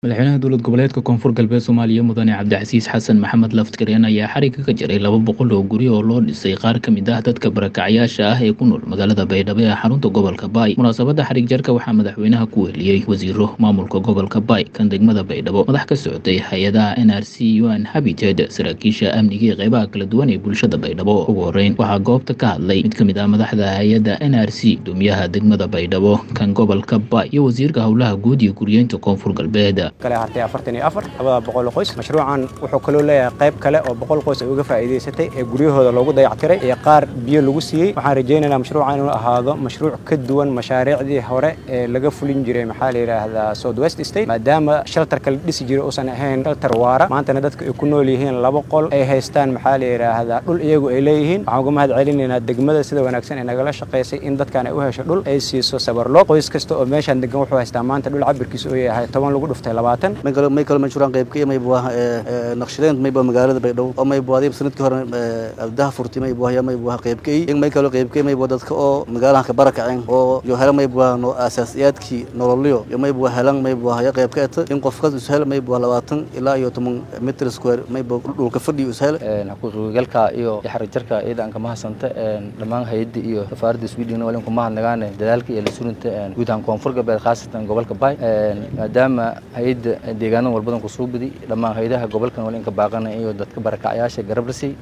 madaxweynaha dowlad goboleedka koonfur galbeed soomaaliya mudane cabdicasiis xasan maxamed laftigareen ayaa xariga ka jiray laba boqol oo guri oo loo dhisay qaar ka mid ah dadka barakacyaasha ah ee ku nool magaalada baydhabo ee xarunta gobolka baay munaasabadda xarig jarka waxaa madaxweynaha ku weheliyey wasiiro maamulka gobolka baay kan degmada baydhabo madax ka socotay hay-adaha n r c un habited saraakiisha amniga ee qeybaha kala duwan ee bulshada baydhabo ugu horeyn waxaa goobta ka hadlay mid ka mid ah madaxda hay-adda n r c gudoomiyaha degmada baydhabo kan gobolka baay iyo wasiirka howlaha guud iyo guriyeynta koonfur galbeed kale hartay afartan iyo afar labada boqol oo qoys mashruucan wuxuu kaloo leeyahay qayb kale oo boqol qoys ay uga faa'iidaysatay ee guryahooda loogu dayactiray iyo qaar biyo lagu siiyey waxaan rajaynaynaa mashruucan inuu ahaado mashruuc ka duwan mashaariicdii hore ee laga fulin jiray maxaa la yidhaahdaa south west state maadaama sheltarka la dhisi jiray uusan ahayn sheltar waara maantana dadka ay ku nool yihiin laba qol ay haystaan maxaa la yidhaahdaa dhul iyagu ay leeyihiin waxaan uga mahad celinaynaa degmada sida wanaagsan ee nagala shaqaysay in dadkan ay u hesho dhul ay siiso sabarloo qoys kasta oo meeshaan degan wuxuu haystaa maanta dhul cabirkiisa oo yahay toban lagu dhuftay labaatan may kalo mashruucan qayb ka iyo maybu ah naqshadeyn maybu magaalada baydhabo oo maybu adiib sanadkii hore abdaha furti maybu ah maybu ah qayb ka in may kalo qayb ka maybu dadka oo magaalahan ka barakaceen oo yo hela maybu ah no asaasiyaadkii nololyo yo maybu helan maybu ah ya qayb ka eta in qofkas ishel maybu ah labaatan ilaa iyo toban mitr square maybu dhulka fadhi ishel xaqiiqigalka iyo xarijarka ciidanka mahasanta dhammaan hay-adda iyo safaaradda sweden walin ku mahadnagaane dadaalka iyo la surinta guud ahaan koonfur galbeed khaasatan gobolka bay maadaama hay-adda deegaanada walbadan kusoo badi dhammaan haydaha gobolkan wal inka baaqana iyo dadka barakacyaasha garabrasi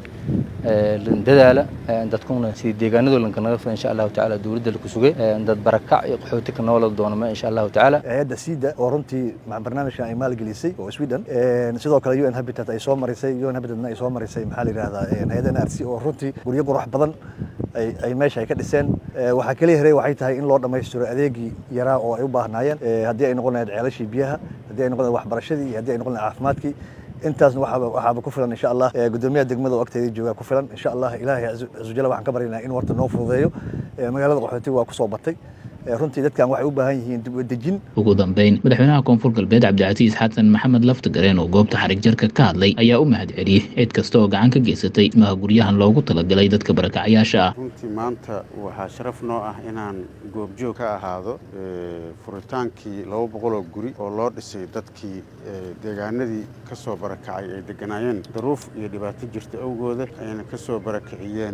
dadaala dadkuna sidii deegaanadoo lanka naga fila insha allahu tacaala dowladda laku sugay dad barakac iyo qaxooti ka noolad doonama insha allahu tacaala hay-adda sida oo runtii barnaamijkan ay maalgelisay oo sweden sidoo kale un habitat ay soo marisay un habitatna ay soo marisay maxaa la yidhahdaa hay-adda n r c oo runtii guryo qurux badan ay meesha ay ka dhiseen waxaa keliya hiray waxay tahay in loo dhammaystiro adeegii yaraa oo ay u baahnaayeen haddii ay noqon lahayd ceelashii biyaha haddii ay noqon lahayd waxbarashadii iyo haddii ay noqon lahayd caafimaadkii intaasna waxaaba ku filan insha allah gudoomiyaha degmada oo agteeda joogaa ku filan insha allah ilaahay cazujala waxaan ka baryaynaa in warta noo fududeeyo magaalada qaxootiga waa kusoo batay runtii dadkan waxay u baahan yihiin dibadejin ugu dambeyn madaxweynaha koonfur galbeed cabdicasiis xasan maxamed laftigareen oo goobta xarig jarka ka hadlay ayaa u mahad celiyey cid kasta oo gacan ka geysatay dhismaha guryahan loogu talagalay dadka barakacyaasha ah runtii maanta waxaa sharaf noo ah inaan goobjoog ka ahaado furitaankii laba boqoloo guri oo loo dhisay dadkii deegaanadii ka soo barakacay ay deganaayeen daruuf iyo dhibaato jirta awgooda ayna ka soo barakiciyeen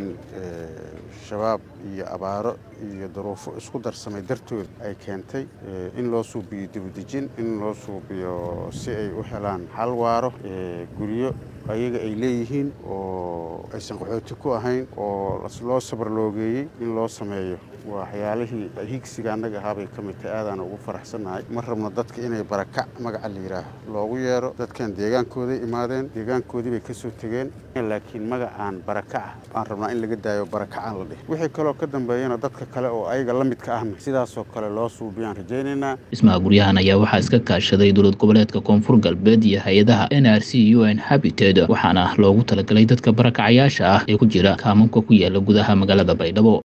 shabaab iyo abaaro iyo daruufo isku darsamay dartood ay keentay in loo suubiyo dibadejin in loo suubiyo si ay u helaan xal waaro guryo ayaga ay leeyihiin oo aysan qaxooti ku ahayn oo loo sabarloogeeyey in loo sameeyo waxyaalihii higsiga annaga ahaabay ka mid tahay aadaan ugu faraxsannahay ma rabno dadka inay barakac magaca la yidhaaho loogu yeero dadkan deegaankooday imaadeen deegaankoodii bay ka soo tegeen laakiin magacaan barakaca aan rabnaa in laga daayo barakacaan la dhih wixii kaloo ka dambeeyana dadka kale oo ayaga la midka ahna sidaasoo kale loo suubiyaan rajaynaynaa dhismaha guryahan ayaa waxaa iska kaashaday dowlad goboleedka koonfur galbeed iyo hay-adaha n r c un habited waxaana loogu talagalay dadka barakacyaasha ah ee ku jira kaamanka ku yaala gudaha magaalada baydhabo